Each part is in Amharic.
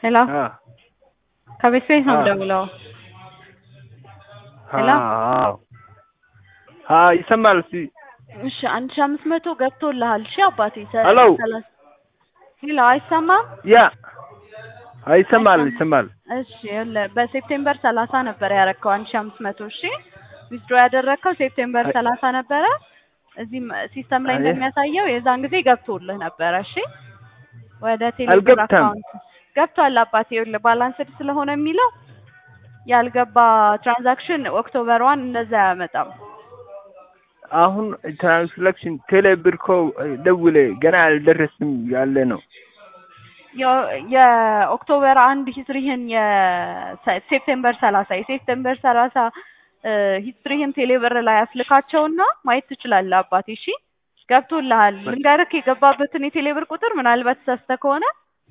ሄሎ አ ከቤት ቤት ነው አ የምደውለው። ሄሎ አዎ አ ይሰማል። እስኪ እሺ አንድ ሺህ አምስት መቶ ገብቶልሃል። እሺ አባቴ ሰ- ሄሎ ሰላሳ ሄሎ አይሰማም? ያ አይ ይሰማል አይሰማም። ይሰማል። እሺ ይኸውልህ በሴፕቴምበር ሰላሳ ነበር ያረከው አንድ ሺህ አምስት መቶ እሺ ዊዝድሮ ያደረግከው ሴፕቴምበር አይ ሰላሳ ነበረ። እዚህም ሲስተም ላይ አይ እንደሚያሳየው የዛን ጊዜ ገብቶልህ ነበረ። እሺ ወደ ቴሌብር አልገብተም። አካውንት ገብቷል አባቴ። ይኸውልህ ባላንስድ ስለሆነ የሚለው ያልገባ ትራንዛክሽን ኦክቶበር ዋን እንደዛ አያመጣም። አሁን ትራንስላክሽን ቴሌብር እኮ ደውሌ ገና አልደረስም ያለ ነው። የ- የኦክቶበር አንድ ሂስትሪህን የሴፕቴምበር ሰላሳ የሴፕቴምበር ሰላሳ ሂስትሪህን ቴሌብር ላይ አስልካቸውና ማየት ትችላለህ አባቴ። እሺ ገብቶልሃል። ልንገርህ የገባበትን የቴሌብር ቁጥር ምናልባት ተሳስተህ ከሆነ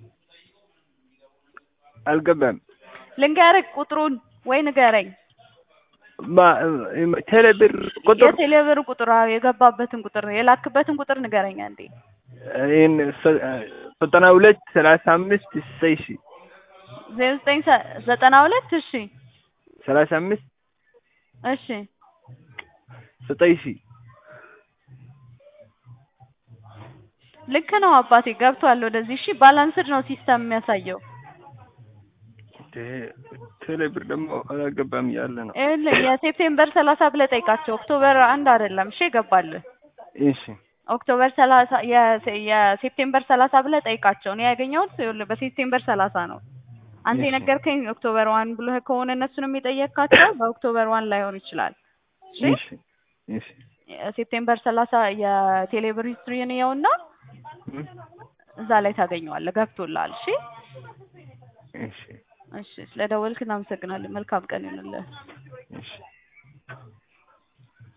አልገባም። ልንገርህ ቁጥሩን ወይ ንገረኝ። ማ- ቴሌብር ቁጥር የቴሌብር ቁጥር አዎ፣ የገባበትን ቁጥር የላክበትን ቁጥር ንገረኝ አንዴ። ይህን ሰ- ዘጠና ሁለት ሰላሳ አምስት ዘጠኝ ሺ ዜሮ ዘጠኝ ሰ- ዘጠና ሁለት እሺ ሰላሳ አምስት እሺ ዘጠኝ ሺ ልክ ነው አባቴ ገብቷል ወደዚህ። እሺ ባላንስድ ነው ሲስተም የሚያሳየው። ቴ- ቴሌብር ደግሞ አላገባም ያለ ነው። ይኸውልህ የሴፕቴምበር ሰላሳ ብለህ ጠይቃቸው። ኦክቶበር አንድ አይደለም እሺ ይገባልህ። እሺ ኦክቶበር ሰላሳ የሴ- የሴፕቴምበር ሰላሳ ብለህ ጠይቃቸው። እኔ ያገኘሁት ይኸውልህ በሴፕቴምበር ሰላሳ ነው። አንተ እሺ የነገርከኝ ኦክቶበር ዋን ብለህ ከሆነ እነሱንም የጠየቅካቸው በኦክቶበር ዋን ላይሆን ይችላል። እሺ እሺ እሺ ሴፕቴምበር ሰላሳ የቴሌብር ሂስትሪን ይኸውና እም፣ እዛ ላይ ታገኘዋለህ። ገብቶልሃል። እሺ እሺ እሺ ስለደወልክ እናመሰግናለን። መልካም ቀን ይሁንልህ። እሺ